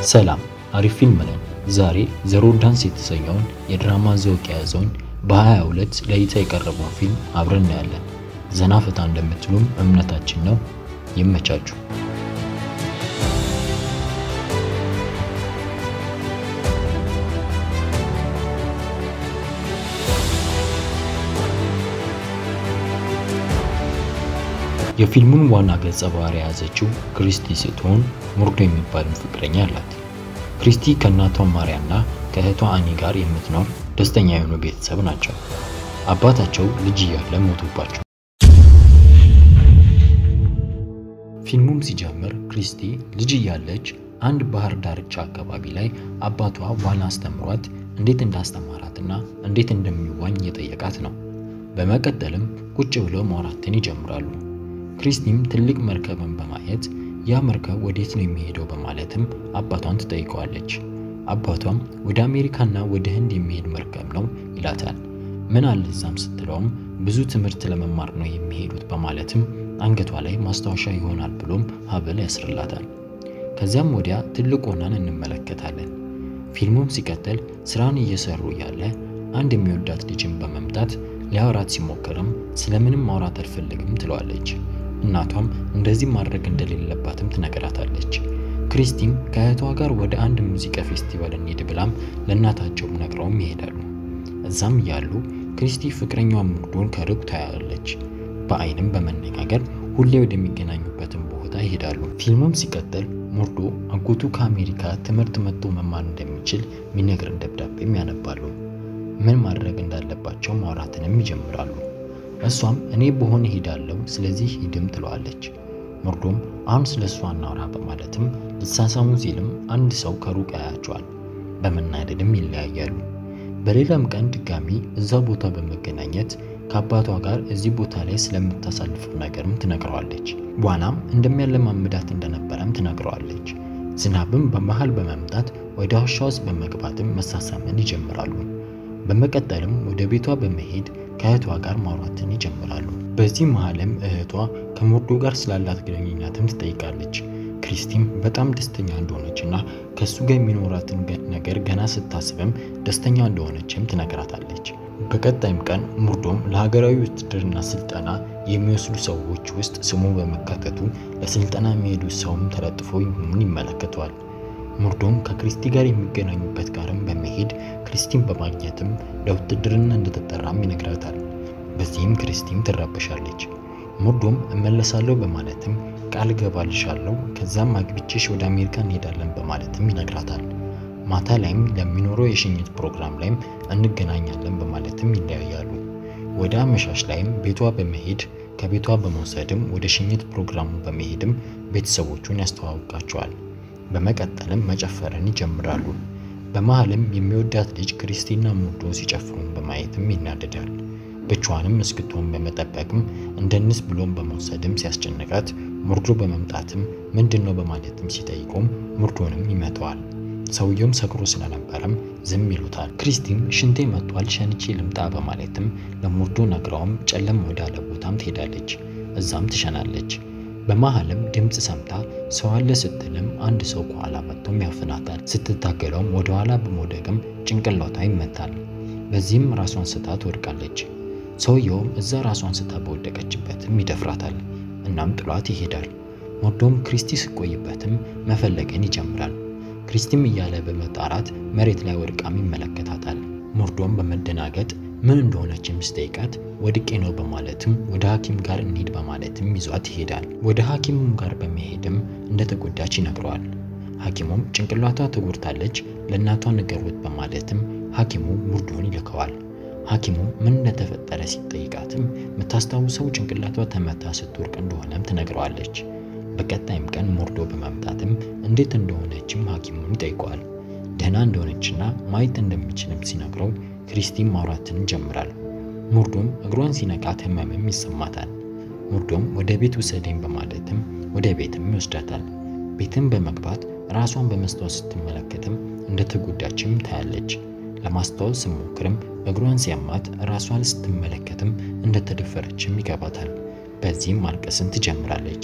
ሰላም አሪፍ ፊልም ነው። ዛሬ ዘሮ ዳንስ የተሰኘውን የድራማ ዘውግ የያዘውን በ22 ለእይታ የቀረበውን ፊልም አብረን እናያለን። ዘና ፈታ እንደምትሉም እምነታችን ነው። ይመቻችሁ። የፊልሙን ዋና ገጸ ባህሪ የያዘችው ክሪስቲ ስትሆን ሙርዶ የሚባልም ፍቅረኛ አላት። ክሪስቲ ከእናቷ ማሪያና ከእህቷ አኒ ጋር የምትኖር ደስተኛ የሆኑ ቤተሰብ ናቸው። አባታቸው ልጅ እያለ ሞቶባቸው። ፊልሙም ሲጀምር ክሪስቲ ልጅ እያለች አንድ ባህር ዳርቻ አካባቢ ላይ አባቷ ዋና አስተምሯት እንዴት እንዳስተማራትና እንዴት እንደሚዋኝ የጠየቃት ነው። በመቀጠልም ቁጭ ብለው ማውራትን ይጀምራሉ። ክሪስቲም ትልቅ መርከብን በማየት ያ መርከብ ወዴት ነው የሚሄደው በማለትም አባቷን ትጠይቀዋለች። አባቷም ወደ አሜሪካና ወደ ህንድ የሚሄድ መርከብ ነው ይላታል። ምን አለ እዛም ስትለውም ብዙ ትምህርት ለመማር ነው የሚሄዱት በማለትም አንገቷ ላይ ማስታወሻ ይሆናል ብሎም ሀብል ያስርላታል። ከዚያም ወዲያ ትልቅ ሆናን እንመለከታለን። ፊልሙም ሲቀጥል ስራን እየሰሩ እያለ አንድ የሚወዳት ልጅን በመምጣት ሊያወራት ሲሞክርም ስለምንም ማውራት አልፈልግም ትለዋለች። እናቷም እንደዚህ ማድረግ እንደሌለባትም ትነግራታለች። ክሪስቲም ከእህቷ ጋር ወደ አንድ ሙዚቃ ፌስቲቫል እንሄድ ብላም ለእናታቸው ነግረውም ይሄዳሉ። እዛም እያሉ ክሪስቲ ፍቅረኛዋ ሙርዶን ከሩቅ ታያለች። በአይንም በመነጋገር ሁሌ ወደሚገናኙበትን ቦታ ይሄዳሉ። ፊልሙም ሲቀጥል ሙርዶ አጎቱ ከአሜሪካ ትምህርት መጥቶ መማር እንደሚችል የሚነግርን ደብዳቤም ያነባሉ። ምን ማድረግ እንዳለባቸው ማውራትንም ይጀምራሉ። እሷም እኔ በሆነ ሄዳለሁ ስለዚህ ሂድም ትለዋለች። ሙርዶም አሁን ስለ እሷ እናውራ በማለትም ልሳሳሙ ሲልም አንድ ሰው ከሩቅ ያያቸዋል። በመናደድም ይለያያሉ። በሌላም ቀን ድጋሚ እዛ ቦታ በመገናኘት ከአባቷ ጋር እዚህ ቦታ ላይ ስለምታሳልፈው ነገርም ትነግረዋለች። ዋናም እንደሚያለማምዳት እንደነበረም ትነግረዋለች። ዝናብም በመሃል በመምጣት ወደ ዋሻ ውስጥ በመግባትም መሳሳምን ይጀምራሉ። በመቀጠልም ወደ ቤቷ በመሄድ ከእህቷ ጋር ማውራትን ይጀምራሉ። በዚህ መሃልም እህቷ ከሙርዶ ጋር ስላላት ግንኙነትም ትጠይቃለች። ክሪስቲም በጣም ደስተኛ እንደሆነች እና ከእሱ ጋር የሚኖራትን ነገር ገና ስታስብም ደስተኛ እንደሆነችም ትነግራታለች። በቀጣይም ቀን ሙርዶም ለሀገራዊ ውትድርና ስልጠና የሚወስዱ ሰዎች ውስጥ ስሙ በመካተቱ ለስልጠና የሚሄዱ ሰውም ተለጥፎ መሆኑን ይመለከተዋል። ሙርዶም ከክሪስቲ ጋር የሚገናኙበት ጋርም በመሄድ ክሪስቲን በማግኘትም ለውትድርና እንደተጠራም ይነግራታል። በዚህም ክሪስቲን ትረበሻለች። ሙርዶም እመለሳለሁ በማለትም ቃል ገባልሻለሁ ከዛም አግብቼሽ ወደ አሜሪካ እንሄዳለን በማለትም ይነግራታል። ማታ ላይም ለሚኖረው የሽኝት ፕሮግራም ላይም እንገናኛለን በማለትም ይለያያሉ። ወደ አመሻሽ ላይም ቤቷ በመሄድ ከቤቷ በመውሰድም ወደ ሽኝት ፕሮግራሙ በመሄድም ቤተሰቦቹን ያስተዋውቃቸዋል። በመቀጠልም መጨፈርን ይጀምራሉ። በመሃልም የሚወዳት ልጅ ክሪስቲና ሙርዶ ሲጨፍሩን በማየትም ይናደዳል። ብቻዋንም እስክትሆን በመጠበቅም እንደንስ ብሎም በመውሰድም ሲያስጨንቃት ሙርዶ በመምጣትም ምንድን ነው በማለትም ሲጠይቁም ሙርዶንም ይመተዋል። ሰውየውም ሰክሮ ስለነበረም ዝም ይሉታል። ክሪስቲም ሽንቴ መጥቷል ሸንቼ ልምጣ በማለትም ለሙርዶ ነግረውም ጨለም ወዳለ ቦታም ትሄዳለች። እዛም ትሸናለች። በመሃልም ድምፅ ሰምታ ሰው አለ ስትልም አንድ ሰው ከኋላ መጥቶም ያፍናታል። ስትታገለውም ወደ ኋላ በመውደቅም ጭንቅላቷ ይመታል። በዚህም ራሷን ስታ ትወድቃለች። ሰውየውም እዛ ራሷን ስታ በወደቀችበትም ይደፍራታል። እናም ጥሏት ይሄዳል። ሙርዶም ክሪስቲ ስቆይበትም መፈለግን ይጀምራል። ክሪስቲም እያለ በመጣራት መሬት ላይ ወድቃም ይመለከታታል። ሙርዶም በመደናገጥ ምን እንደሆነችም ስጠይቃት ወድቄ ነው በማለትም ወደ ሐኪም ጋር እንሂድ በማለትም ይዟት ይሄዳል። ወደ ሐኪሙም ጋር በመሄድም እንደተጎዳች ይነግረዋል። ሐኪሙም ጭንቅላቷ ተጎድታለች ለእናቷ ንገሩት በማለትም ሐኪሙ ሙርዶን ይልከዋል። ሐኪሙ ምን እንደተፈጠረ ሲጠይቃትም የምታስታውሰው ጭንቅላቷ ተመታ ስትወርቅ እንደሆነም ትነግረዋለች። በቀጣይም ቀን ሙርዶ በመምጣትም እንዴት እንደሆነችም ሐኪሙን ይጠይቀዋል። ደህና እንደሆነችና ማየት እንደሚችልም ሲነግረው ክሪስቲን ማውራትን ይጀምራል። ሙርዶም እግሯን ሲነካት ህመምም ይሰማታል። ሙርዶም ወደ ቤት ውሰደኝ በማለትም ወደ ቤትም ይወስዳታል። ቤትም በመግባት ራሷን በመስታወት ስትመለከትም እንደተጎዳችም ታያለች። ለማስታወስ ስሞክርም እግሯን ሲያማት ራሷን ስትመለከትም እንደተደፈረችም ይገባታል። በዚህም ማልቀስን ትጀምራለች።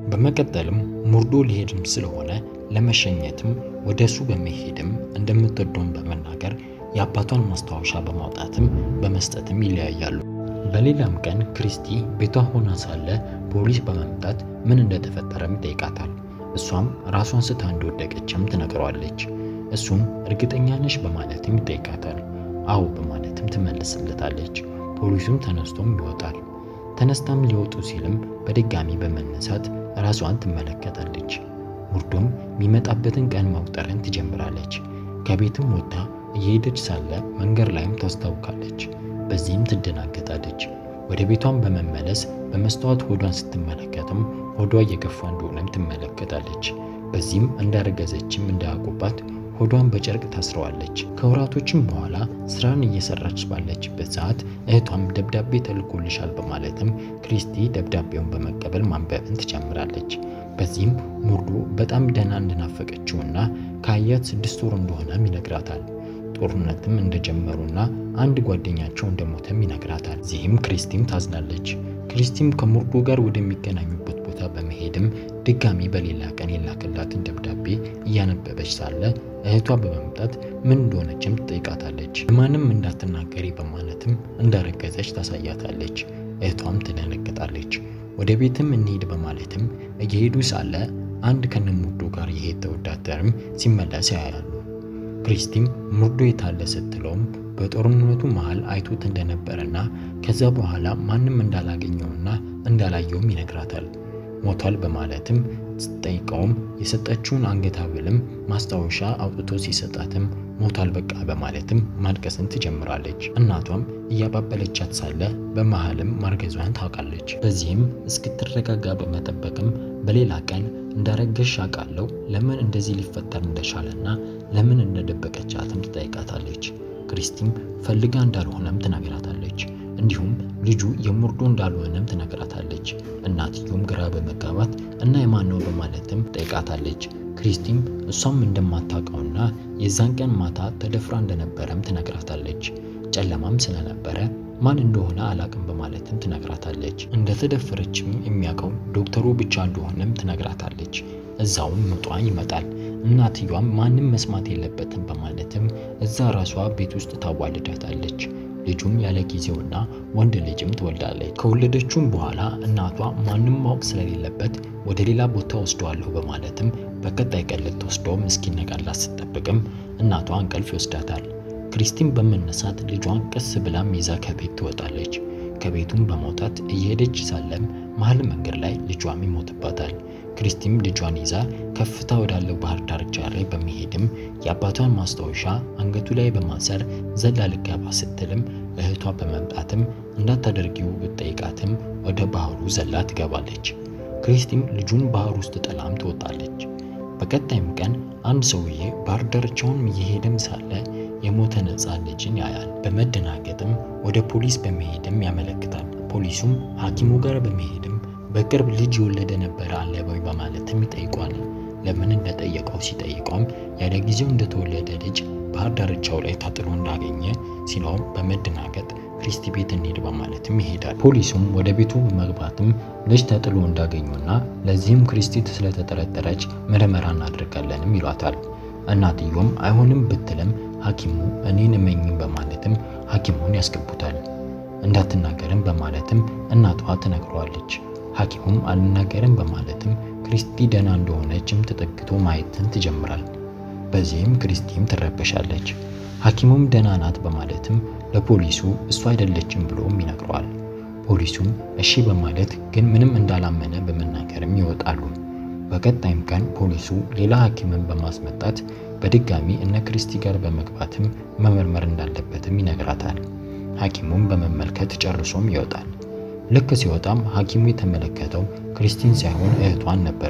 በመቀጠልም ሙርዶ ሊሄድም ስለሆነ ለመሸኘትም ወደ እሱ በመሄድም እንደምትወደውን በመናገር የአባቷን ማስታወሻ በማውጣትም በመስጠትም ይለያያሉ። በሌላም ቀን ክሪስቲ ቤቷ ሆና ሳለ ፖሊስ በመምጣት ምን እንደተፈጠረም ይጠይቃታል። እሷም ራሷን ስታ እንደወደቀችም ትነግረዋለች። እሱም እርግጠኛ ነሽ በማለትም ይጠይቃታል። አዎ በማለትም ትመልስለታለች። ፖሊሱም ተነስቶም ይወጣል። ተነስታም ሊወጡ ሲልም በድጋሚ በመነሳት ራሷን ትመለከታለች። ሙርዶም የሚመጣበትን ቀን መቁጠርን ትጀምራለች። ከቤትም ወጥታ እየሄደች ሳለ መንገድ ላይም ታስታውካለች። በዚህም ትደናገጣለች። ወደ ቤቷን በመመለስ በመስታወት ሆዷን ስትመለከትም ሆዷ እየገፋ እንደሆነም ትመለከታለች። በዚህም እንዳረገዘችም እንዳያውቁባት ሆዷን በጨርቅ ታስረዋለች። ከወራቶችም በኋላ ስራን እየሰራች ባለችበት ሰዓት እህቷም ደብዳቤ ተልኮልሻል በማለትም ክሪስቲ ደብዳቤውን በመቀበል ማንበብን ትጀምራለች። በዚህም ሙርዶ በጣም ደህና እንደናፈቀችውና ከአያት ስድስት ወር እንደሆነም ይነግራታል። ጦርነትም እንደጀመሩና አንድ ጓደኛቸው እንደሞተም ይነግራታል። እዚህም ክሪስቲም ታዝናለች። ክሪስቲም ከሙርዶ ጋር ወደሚገናኙበት ቦታ በመሄድም ድጋሚ በሌላ ቀን የላከላትን ደብዳቤ እያነበበች ሳለ እህቷ በመምጣት ምን እንደሆነችም ትጠይቃታለች። ማንም እንዳትናገሪ በማለትም እንዳረገዘች ታሳያታለች። እህቷም ትደነግጣለች። ወደ ቤትም እንሂድ በማለትም እየሄዱ ሳለ አንድ ከነሙርዶ ጋር የሄደ ወታደርም ሲመለስ ያያሉ። ክሪስቲም ሙርዶ የታለ ስትለውም በጦርነቱ መሃል አይቶት እንደነበረና ከዛ በኋላ ማንም እንዳላገኘውና እንዳላየውም ይነግራታል። ሞቷል በማለትም ስትጠይቀውም የሰጠችውን አንገት ሐብልም ማስታወሻ አውጥቶ ሲሰጣትም ሞቷል በቃ በማለትም ማልቀስን ትጀምራለች። እናቷም እያባበለቻት ሳለ በመሃልም ማርገዟን ታውቃለች። በዚህም እስክትረጋጋ በመጠበቅም በሌላ ቀን እንዳረገሽ አውቃለሁ ለምን እንደዚህ ሊፈጠር እንደቻለና ለምን እንደደበቀቻትም ትጠይቃታለች። ክሪስቲም ፈልጋ እንዳልሆነም ትነግራታለች። እንዲሁም ልጁ የሙርዶ እንዳልሆነም ትነግራታለች። እናትዮም ግራ በመጋባት እና የማን ነው በማለትም ጠይቃታለች። ክሪስቲም እሷም እንደማታውቀውና የዛን ቀን ማታ ተደፍራ እንደነበረም ትነግራታለች። ጨለማም ስለነበረ ማን እንደሆነ አላቅም በማለትም ትነግራታለች። እንደተደፈረችም የሚያውቀው ዶክተሩ ብቻ እንደሆነም ትነግራታለች። እዛውም ምጧ ይመጣል። እናትየዋም ማንም መስማት የለበትም በማለትም እዛ ራሷ ቤት ውስጥ ታዋልዳታለች። ልጁም ያለ ጊዜውና ወንድ ልጅም ትወልዳለች። ከወለደችውም በኋላ እናቷ ማንም ማወቅ ስለሌለበት ወደ ሌላ ቦታ ወስደዋለሁ በማለትም በቀጣይ ቀን ልትወስደውም እስኪነጋላት ስትጠብቅም እናቷ እንቅልፍ ይወስዳታል። ክሪስቲን በመነሳት ልጇን ቀስ ብላም ይዛ ከቤት ትወጣለች። ከቤቱም በመውጣት እየሄደች ሳለም መሀል መንገድ ላይ ልጇም ይሞትባታል። ክሪስቲም ልጇን ይዛ ከፍታ ወዳለው ባህር ዳርቻ ላይ በመሄድም የአባቷን ማስታወሻ አንገቱ ላይ በማሰር ዘላ ልገባ ስትልም እህቷ በመምጣትም እንዳታደርጊው ብትጠይቃትም ወደ ባህሩ ዘላ ትገባለች። ክሪስቲም ልጁን ባህር ውስጥ ጥላም ትወጣለች። በቀጣይም ቀን አንድ ሰውዬ ባህር ዳርቻውን እየሄደም ሳለ የሞተ ነፃ ልጅን ያያል። በመደናገጥም ወደ ፖሊስ በመሄድም ያመለክታል። ፖሊሱም ሐኪሙ ጋር በመሄድም በቅርብ ልጅ የወለደ ነበረ አለ ወይ በማለትም ይጠይቋል። ለምን እንደጠየቀው ሲጠይቀውም ያለ ጊዜው እንደተወለደ ልጅ ባህር ዳርቻው ላይ ተጥሎ እንዳገኘ ሲለውም በመደናገጥ ክሪስቲ ቤት እንሄድ በማለትም ይሄዳል። ፖሊሱም ወደ ቤቱ በመግባትም ልጅ ተጥሎ እንዳገኙና ለዚህም ክሪስቲ ስለተጠረጠረች ምርመራ እናደርጋለንም ይሏታል። እናትዮም አይሆንም ብትልም ሐኪሙ እኔን እመኝም በማለትም ሐኪሙን ያስገቡታል። እንዳትናገርም በማለትም እናቷ ትነግረዋለች። ሐኪሙም አልናገርም በማለትም ክሪስቲ ደህና እንደሆነችም ተጠግቶ ማየትን ትጀምራል። በዚህም ክሪስቲም ትረበሻለች። ሐኪሙም ደህና ናት በማለትም ለፖሊሱ እሱ አይደለችም ብሎም ይነግረዋል። ፖሊሱም እሺ በማለት ግን ምንም እንዳላመነ በመናገርም ይወጣሉ። በቀጣይም ቀን ፖሊሱ ሌላ ሐኪምን በማስመጣት በድጋሚ እነ ክሪስቲ ጋር በመግባትም መመርመር እንዳለበትም ይነግራታል። ሐኪሙም በመመልከት ጨርሶም ይወጣል። ልክ ሲወጣም ሐኪሙ የተመለከተው ክሪስቲን ሳይሆን እህቷን ነበር።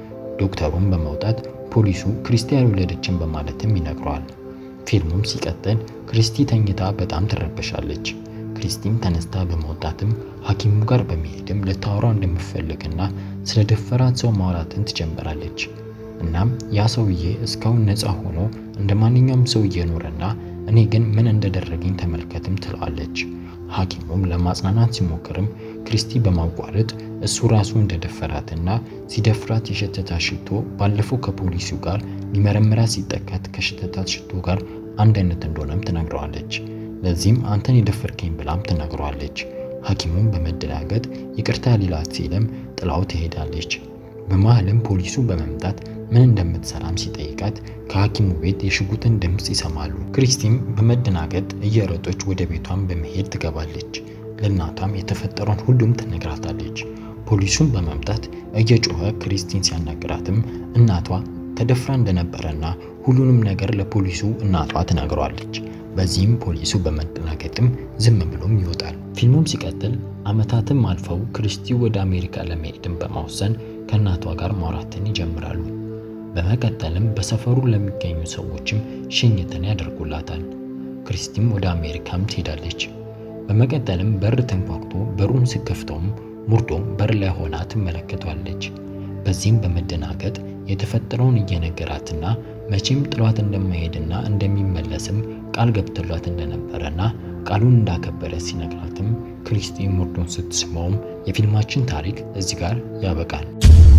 ዶክተሩም በመውጣት ፖሊሱ ክሪስቲ ያልወለደችን በማለትም ይነግረዋል። ፊልሙም ሲቀጥል ክሪስቲ ተኝታ በጣም ትረበሻለች። ክሪስቲም ተነስታ በመውጣትም ሐኪሙ ጋር በመሄድም ልታወራው እንደምትፈልግና ስለ ደፈራት ሰው ማውራትን ትጀምራለች። እናም ያ ሰውዬ እስካሁን ነፃ ሆኖ እንደ ማንኛውም ሰው እየኖረና እኔ ግን ምን እንደደረገኝ ተመልከትም ትለዋለች። ሐኪሙም ለማጽናናት ሲሞክርም ክሪስቲ በማቋረጥ እሱ ራሱ እንደደፈራትና ሲደፍራት የሸተታት ሽቶ ባለፈው ከፖሊሱ ጋር ሊመረምራት ሲጠቀት ከሸተታት ሽቶ ጋር አንድ አይነት እንደሆነም ትነግረዋለች። ለዚህም አንተን የደፈርከኝ ብላም ትነግረዋለች። ሐኪሙም በመደናገጥ ይቅርታ ሊላት ሲልም ጥላው ትሄዳለች። በመሃልም ፖሊሱ በመምጣት ምን እንደምትሰራም ሲጠይቃት ከሐኪሙ ቤት የሽጉጥን ድምፅ ይሰማሉ። ክሪስቲም በመደናገጥ እየሮጠች ወደ ቤቷን በመሄድ ትገባለች። ለእናቷም የተፈጠረውን ሁሉም ትነግራታለች። ፖሊሱን በመምጣት እየጮኸ ክሪስቲን ሲያናግራትም እናቷ ተደፍራ እንደነበረና ሁሉንም ነገር ለፖሊሱ እናቷ ትነግረዋለች። በዚህም ፖሊሱ በመደናገጥም ዝም ብሎም ይወጣል። ፊልሙም ሲቀጥል ዓመታትም አልፈው ክሪስቲ ወደ አሜሪካ ለመሄድን በማወሰን ከእናቷ ጋር ማውራትን ይጀምራሉ። በመቀጠልም በሰፈሩ ለሚገኙ ሰዎችም ሽኝትን ያደርጉላታል። ክሪስቲም ወደ አሜሪካም ትሄዳለች። በመቀጠልም በር ተንኳኩቶ በሩን ስከፍተውም ሙርዶም በር ላይ ሆና ትመለከቷለች። በዚህም በመደናገጥ የተፈጠረውን እየነገራትና መቼም ጥሏት እንደማይሄድና እንደሚመለስም ቃል ገብቶላት እንደነበረና ቃሉን እንዳከበረ ሲነግራትም ክሪስቲ ሙርዶን ስትስመውም የፊልማችን ታሪክ እዚህ ጋር ያበቃል።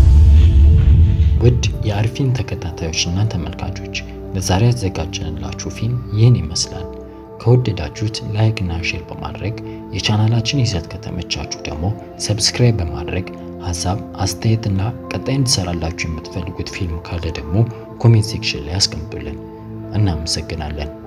ውድ የአሪፊን ተከታታዮችና ተመልካቾች ለዛሬ ያዘጋጀንላችሁ ፊልም ይህን ይመስላል። ከወደዳችሁት ላይክ እና ሼር በማድረግ የቻናላችን ይዘት ከተመቻችሁ ደግሞ ሰብስክራይብ በማድረግ ሀሳብ አስተያየትና ቀጣይ እንድሰራላችሁ የምትፈልጉት ፊልም ካለ ደግሞ ኮሜንት ሴክሽን ላይ አስቀምጡልን። እናመሰግናለን።